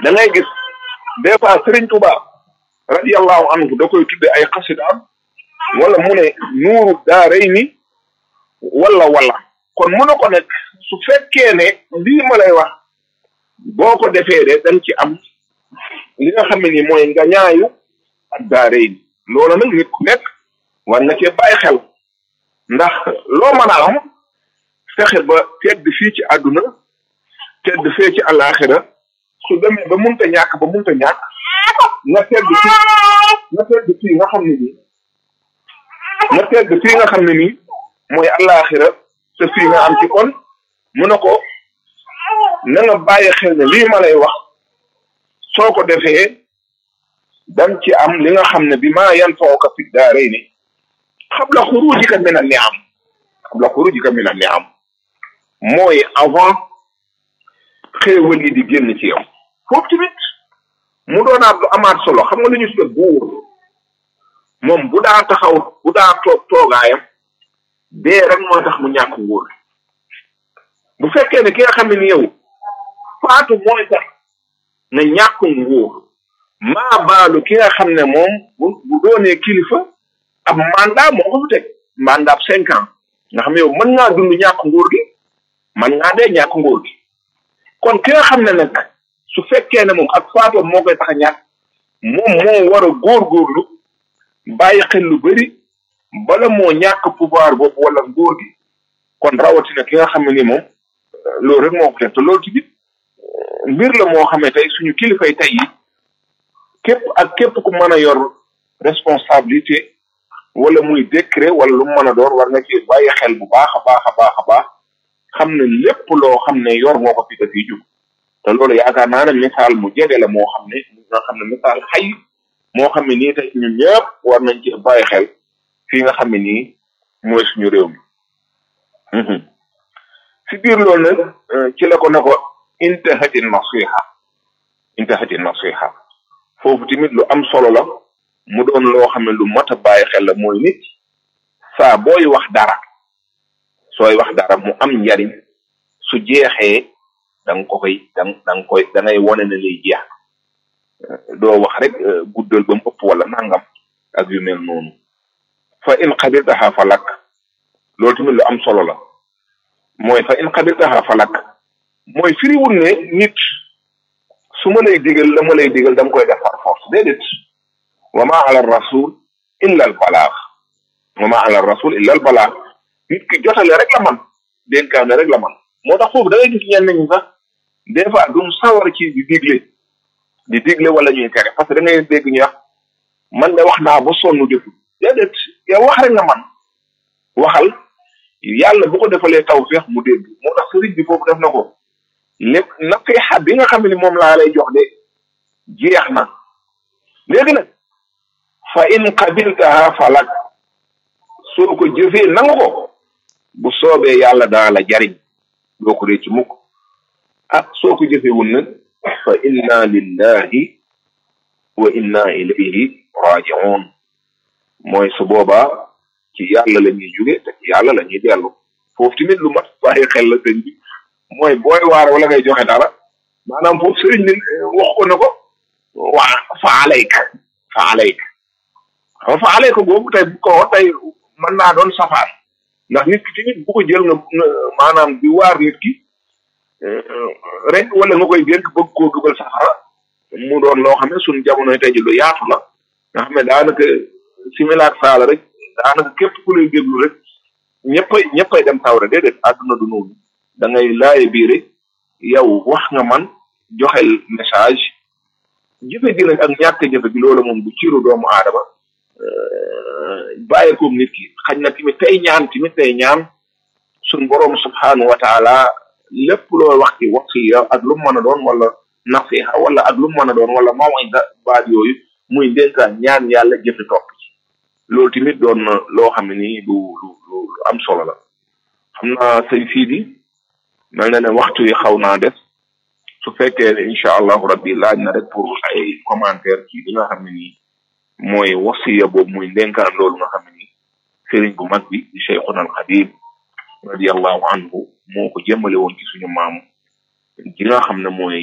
da ngay gis des fois Serigne Touba radiyallahu anhu da koy tudde ay xasidaam wala mu ne nuuru daaray ni wala wala kon mu ne ko nekk su fekkee ne lii ma lay wax boo ko defee de dañ ci am li nga xam ne ni mooy nga ñaayu ak daaray ni loolu nag nit ku nekk war nga cee bàyyi xel ndax loo mën a am fexe ba tedd fii ci àdduna tedd fee ci àllaaxira su demee ba munta ñàkk ba munta ñàkk nga tedd fi nga tedd fii nga xam ne nii nga tedd fii nga xam ne nii mooy àllaaxira te fii nga am ci kon mu ne ko na nga bàyyi xel ne lii ma lay wax soo ko defee dang ci am li nga xam ne bi maa yan fawka fi daarayni xabla xurujika min an niam xabla xurujika min an niam mooy avant xéewal yi di génn ci yow foofu tamit mu doonaat lu amaat solo xam nga lu ñu tudde buur moom bu daa taxaw bu daa toog toogaayam dee rek moo tax mu ñàkk nguur bu fekkee ne ki nga xam ne ni yow faatu mooy tax nga ñàkk nguur maa baalu ki nga xam ne moom bu bu doonee kilifa ab mandat moo ko fi teg mandat cinq ans nga xam ne yow mën ngaa dund ñàkk nguur gi mën ngaa dee ñàkk nguur gi kon ki nga xam ne nag su fekkee ne moom ak faatoom moo koy tax a ñàkk moom moo war a góorgóorlu bàyyi xel lu bëri bala moo ñàkk pouvoir boobu wala nguur gi kon rawatina ki nga xam ne ni moom loolu rek moo ko teg te loolu tamit mbir la moo xam ne tey suñu kilifay tey yi képp ak képp ku mën a yor responsabilité wala muy décret wala lu mu mën a doon war nga ci bàyyi xel bu baax a baax a baax a baax xam ne lépp loo xam ne yor moo ko fi dafiy jug te loolu yaakaar naa ne misaal mu jege la moo xam ne nga xam ne misaal xay moo xam ne nii tey ñun ñëpp war nañ ci bàyyi xel fii nga xam ne nii mooy suñu réew mi si biir loolu nag ci la ko ne ko intahati nasiha intahati nasiha foofu tamit lu am solo la mu doon loo xam ne lu mat a bàyyi xel la mooy nit saa booy wax dara sooy wax dara mu am njariñ su jeexee da nga ko koy da da nga koy da ngay wone ne lay jeex doo wax rek guddal ba mu ëpp wala nangam ak yu mel noonu fa in qabiltaha falak loolu tamit lu am solo la mooy fa in qabiltaha falak mooy firiwul ne nit su ma lay digal la ma lay digal dama koy def par force déedéet wa ma ala rasul illa al balaax wa ma ala rasul illa al balaax nit ki jotale rek la man dénkaane rek la man moo tax foofu da ngay gis ñenn ñi sax des fois duñ sawar ci di digle di digle wala ñuy tere parce que da ngay dégg ñu wax man de wax naa ba sonn defu déedéet yow wax rek nga man waxal yàlla bu ko defalee taw feex mu dégg moo tax sëriñ bi foofu def na ko lépp nasiha bi nga xam ne moom laa lay jox de jeex na léegi nag fa in qabiltaha falak soo ko jëfee nangu ko bu soobee yàlla daa la jariñ doo ko récc mukk ah soo ko jëfewul nag fa inna lillahi wa inna ilayhi rajiun mooy su boobaa ci yàlla la ñuy jóge te ci yàlla la ñuy dellu foofu tamit lu mat bàyyi xel la sëñ bi mooy booy waar wala ngay joxe dara maanaam foofu sëriñ bi wax ko ne ko waa fa alayka fa alayka xam fa alayka boobu tey bu ko tey mën naa doon safaan ndax nit ki tamit bu ko jël nga maanaam di waar nit ki rek wala nga koy dénk bëgg koo dugal safara mu doon loo xam ne suñu jamonoy tey ji lu yaatu la nga xam ne daanaka similaak saala rek daanaka képp ku lay déglu rek ñëppay ñëppay dem sawra déedéet àdduna du noonu da ngay laaye bii rek yow wax nga man joxel message jëfe gi nag ak ñàkk jëfe gi loolu moom du ciru doomu aadama bàyyi koog nit ki xañ na tamit tey ñaan tamit tey ñaan suñ borom subhanahu wa taala lépp loo wax ci wasiya ak lu mu mën a doon wala nasiha wala ak lu mu mën a doon wala mawida baat yooyu muy ndénkaan ñaan yàlla jëfe topp ci loolu tamit doon na loo xam ne nii lu lu lu am solo la xam naa sëñ fii di mel na ne waxtu yi xaw naa def su fekkee ne incha allahu rabbi laaj na rek pour ay commentaire ci li nga xam ne nii mooy wasiya boobu muy ndénkaan loolu nga xam ne nii sëriñ bu mag bi di cheikhuna al xadim radiallahu anhu moo ko jëmale woon ci suñu maam gi nga xam ne mooy